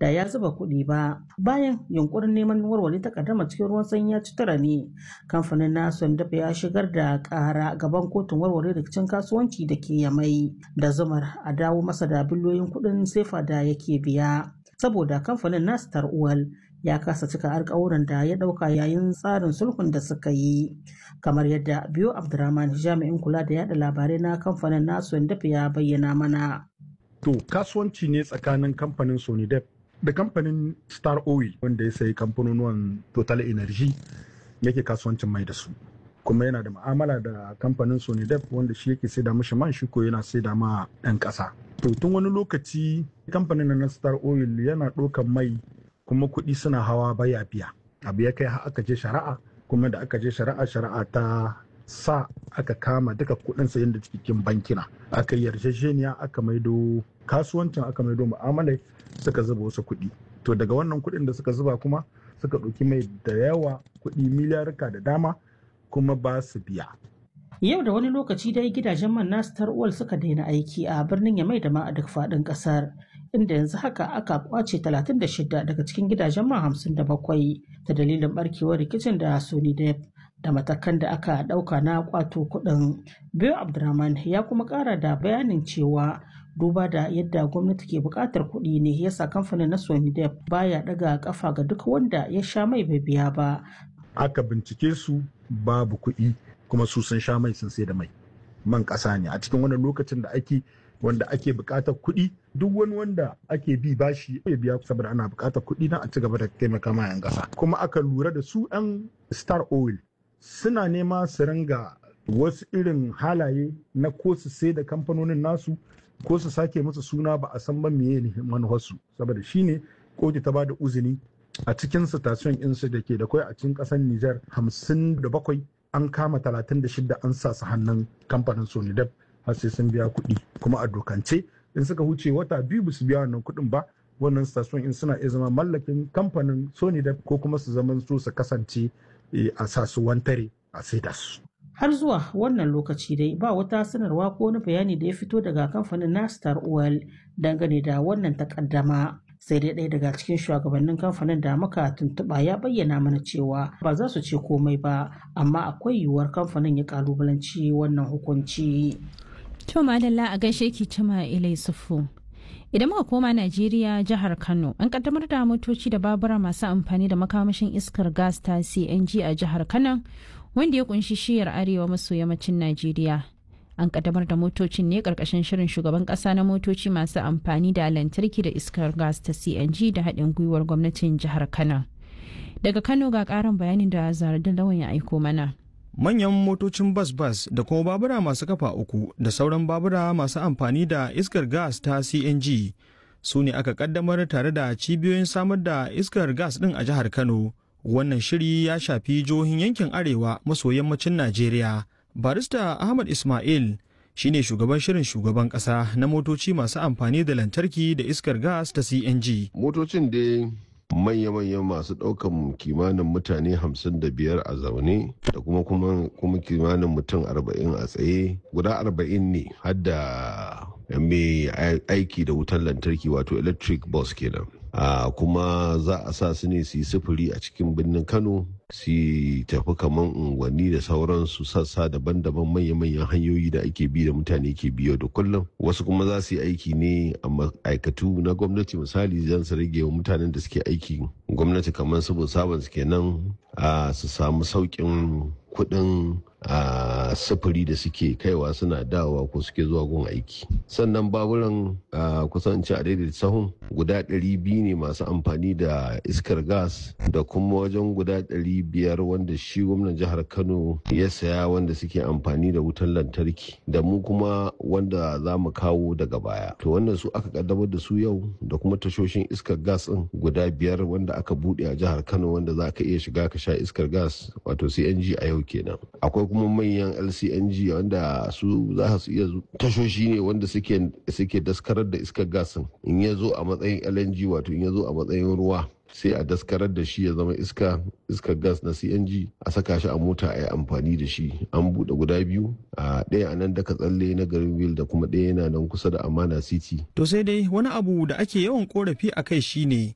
da ya zuba kuɗi ba bayan yunkurin neman warware takaddama cikin ruwan sanyi ya ci tara ne kamfanin na sondaf ya shigar da ƙara gaban kotun warware rikicin kasuwanci da ke yamai da zumar a dawo masa da biliyoyin kuɗin sefa da yake biya saboda kamfanin na star oil ya kasa cika alkawuran da ya dauka yayin tsarin sulhun da suka yi kamar yadda biyo abdurrahman jami'in kula da yada labarai na kamfanin nasu dafa ya bayyana mana to kasuwanci ne tsakanin kamfanin sonidep da kamfanin star oil wanda ya sayi kamfanonuwan total energy yake kasuwancin mai da su kuma yana da ma'amala da kamfanin sonidep wanda shi yake saida mashi man shi ko yana saida ma 'yan ƙasa to tun wani lokaci kamfanin na star oil yana ɗaukan mai kuma kuɗi suna hawa baya biya abu ya kai aka je shari'a kuma da aka je shari'a shari'a ta sa aka kama duka kuɗin sayan da cikin bankina aka yarjejeniya aka maido kasuwancin aka maido mu'amalai suka zuba wasu kuɗi to daga wannan kuɗin da suka zuba kuma suka ɗauki mai da yawa kuɗi miliyarka da dama kuma ba su biya Yau da wani lokaci dai gidajen man na Star Oil suka daina aiki a birnin Yamai da ma a duk faɗin ƙasar, inda yanzu haka aka kwace 36 daga cikin gidajen man 57 ta dalilin barkewar rikicin da Sony Dep da matakan da aka ɗauka na kwato kuɗin. Biyo Abdurrahman ya kuma ƙara da bayanin cewa duba da yadda gwamnati ke buƙatar kuɗi ne yasa kamfanin na Sony Dep baya ɗaga ƙafa ga duk wanda ya sha mai bai biya ba. Aka bincike su babu kuɗi kuma su sun sha mai sun sai da mai man ƙasa ne a cikin wani lokacin da ake wanda ake buƙatar kuɗi duk wani wanda ake bi bashi ya biya saboda ana buƙatar kuɗi na a ci gaba da taimaka ma 'yan ƙasa kuma aka lura da su 'yan star oil suna nema su ringa wasu irin halaye na ko su sai da kamfanonin nasu ko su sake musu suna ba a san ba meye ne manufarsu saboda shine kotu ta ba da uzini a cikin station insu da ke da kwai a cikin ƙasar Nijar hamsin da bakwai an kama 36 an sa su hannun kamfanin sonidep har sai sun biya kuɗi kuma a dokance in suka huce wata biyu ba su biya wannan kuɗin ba wannan station in suna iya zama mallakin kamfanin sonidep ko kuma su zama so su kasance a sa su wantare a saida su har zuwa wannan lokaci dai ba wata sanarwa ko wani bayani da ya fito daga kamfanin na star oil dangane da wannan takaddama sai dai ɗaya daga cikin shugabannin kamfanin da muka tuntuɓa ya bayyana mana cewa ba za su ce komai ba amma akwai yiwuwar kamfanin ya kalubalanci wannan hukunci. To madalla a gaishe ki cima ilai sufu. Idan muka koma Najeriya jihar Kano an kaddamar da motoci da babura masu amfani da makamashin iskar gas ta CNG a jihar Kano wanda ya kunshi shiyar arewa maso yammacin Najeriya. an kaddamar da motocin ne karkashin shirin shugaban kasa na motoci masu amfani da lantarki da iskar gas ta cng da haɗin gwiwar gwamnatin jihar kano daga kano ga ƙarin bayanin da zaradin lawan ya aiko mana manyan motocin bas-bas da kuma babura masu kafa uku da sauran babura masu amfani da iskar gas ta cng su ne aka kaddamar tare da cibiyoyin samar da iskar gas ɗin a jihar kano wannan shiri ya shafi jihohin yankin arewa maso yammacin najeriya barista ahmad ismail shine shugaban shirin shugaban kasa na motoci masu amfani da lantarki da iskar gas ta cng motocin dai manya-manyan masu ɗaukan kimanin mutane 55 a zaune da kuma kuma kimanin mutum 40 a tsaye guda 40 ne hadda mai aiki da wutar lantarki wato electric bus kenan Uh, kuma za a sa su ne su yi sufuri a cikin birnin kano su tafi kamar unguwanni da sauransu sassa daban-daban manya-manyan hanyoyi da ake bi da mutane ke biyo da kullum wasu kuma za su yi aiki ne a ma'aikatu na gwamnati misali zan su rage wa mutanen da suke aiki gwamnati kamar su sabon su kenan uh, su samu sauƙin kuɗin a sufuri da suke kaiwa suna dawowa ko suke zuwa gun aiki sannan baburan kusan ci a daidai sahun guda 200 ne masu amfani da iskar gas da kuma wajen guda 500 wanda shi gwamnan jihar kano ya saya wanda suke amfani da wutar lantarki da mu kuma wanda za mu kawo daga baya to wannan su aka kaddamar da su yau da kuma tashoshin iskar gas din guda biyar wanda aka bude a jihar kano wanda za ka iya shiga ka sha iskar gas wato cng a yau kenan akwai kuma manyan lcng wanda su za su iya tashoshi ne wanda suke daskarar da iskar gasin in ya zo a matsayin lng wato in ya zo a matsayin ruwa sai a daskarar da shi ya zama iska iskar gas na cng a saka shi a mota a yi amfani da shi an buɗe guda biyu a ɗaya a nan daga tsalle na garin wil da kuma ɗaya yana nan kusa da amana city to sai dai wani abu da ake yawan korafi a kai shine